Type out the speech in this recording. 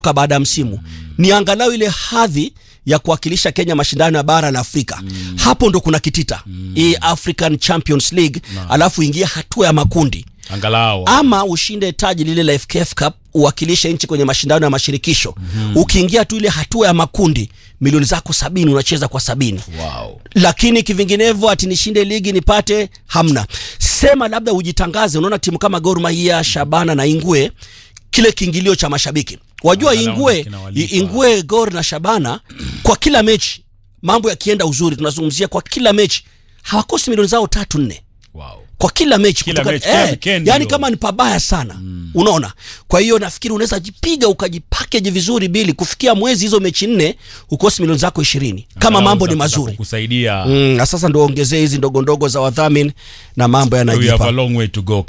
kutoka baada ya msimu ni angalau ile hadhi ya kuwakilisha Kenya mashindano ya bara la Afrika. Hapo ndo kuna kitita hii African Champions League, alafu ingia hatua ya makundi angalau ama ushinde taji lile la FKF Cup uwakilishe nchi kwenye mashindano ya mashirikisho. Ukiingia tu ile hatua ya makundi, milioni zako sabini unacheza kwa sabini wow. lakini kivinginevyo ati nishinde ligi nipate, hamna. Sema labda ujitangaze. Unaona timu kama Gor Mahia, Shabana na Ingwe, kile kiingilio cha mashabiki wajua, Angalau Ingwe, kinawalipa. Ingwe, Gor na Shabana kwa kila mechi, mambo yakienda uzuri, tunazungumzia kwa kila mechi hawakosi milioni zao tatu nne Wow. kwa kila mechi Kila kutoka- mechi, kila eh, weekend yani hiyo. kama ni pabaya sana unaona. Kwa hiyo nafikiri unaweza jipiga ukajipakeji vizuri bili kufikia mwezi hizo mechi nne ukosi milioni zako ishirini kama Angalau mambo za- ni za mazuri kukusaidia mm, na sasa ndo ongezee hizi ndogo ndogo za wadhamini na mambo we have a yanajipa long way to go